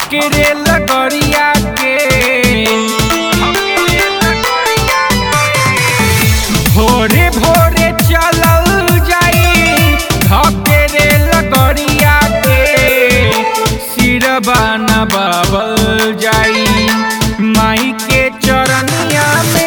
धकेरे लगरिया के धकेरे लगरिया के। भोरे भोरे चलल जाई धकेरे लगरिया के सिरबा नबाबल जाई माई के चरनिया में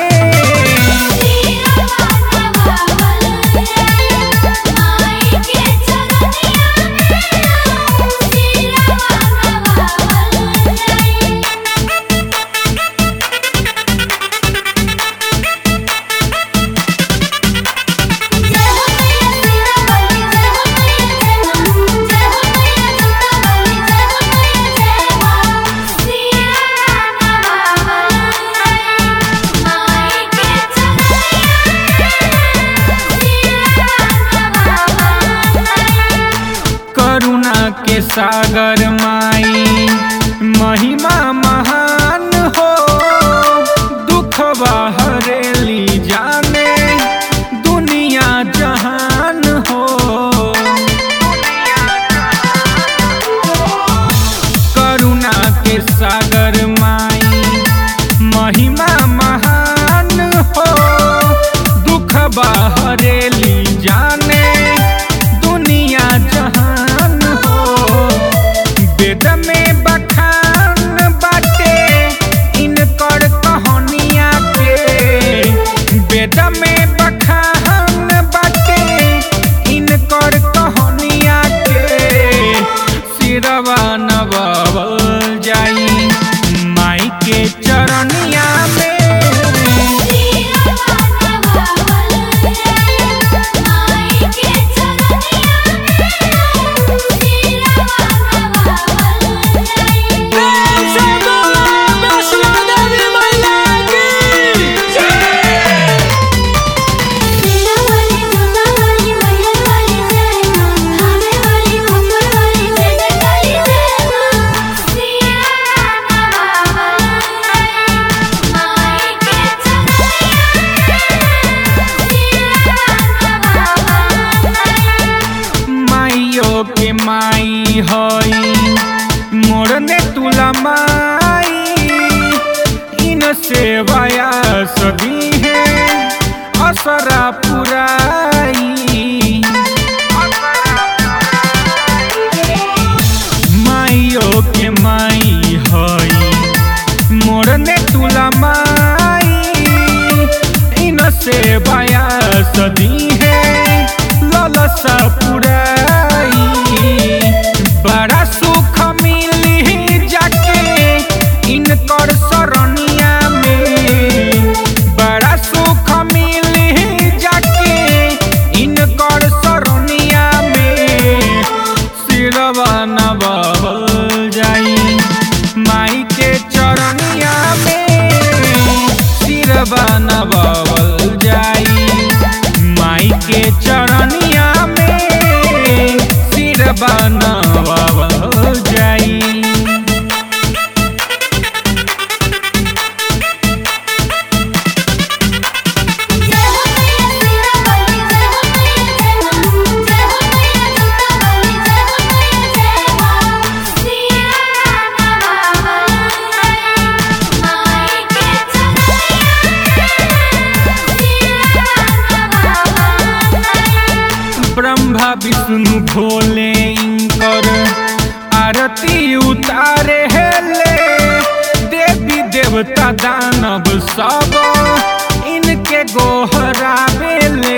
करुणा के सागर माई महिमा महान हो दुख हरेली जाने दुनिया जहान हो करुणा के सागर माई महिमा महान हो दुख हरेली जाने दुनिया जहान हो वेद में बखान बाटे इनकर कहानिया के वेद में बखान बाटे इनकर कहानिया के सिरवा नबावल जाई माई के चरनिया में माइयो के माई हई मोरने तुला माई इन सेवाया सदी है असरा पुराई माइयो के माई हई मोरने तुला माई इन सेवाया सदी है ललसा पुराई बड़ा सुख मिली जाके इनकर सरनिया में बड़ा सुख मिली जाके इनकर सरनिया में सिरवा नबाबल जाई माई के चरनिया में सिरवा नबाबल जाई माई के चरनिया में सिरवा नबाबल जाई ब्रह्मा विष्णु भोले इंकर आरती उतारे हेले देवी देवता दानव सब इनके गोहरावेले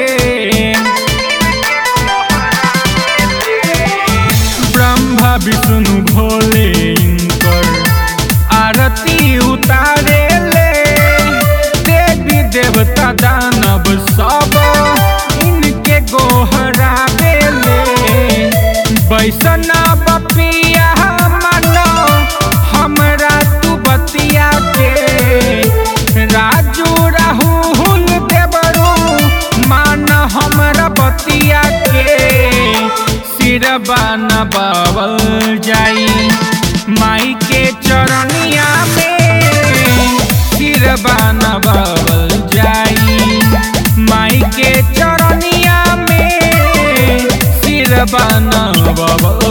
ब्रह्मा विष्णु भोले इंकर आरती उतारे ले देवी देवता दानव सब इनके गोहरावेले बैसना बपिया मानो हमरा तू बतिया के राजू राहुल देवरू मान हमरा बतिया के सिरबा नबावल जाई माई के चरनिया में सिरबा नबावल जाई माई के चरनिया में सिरबा नबावल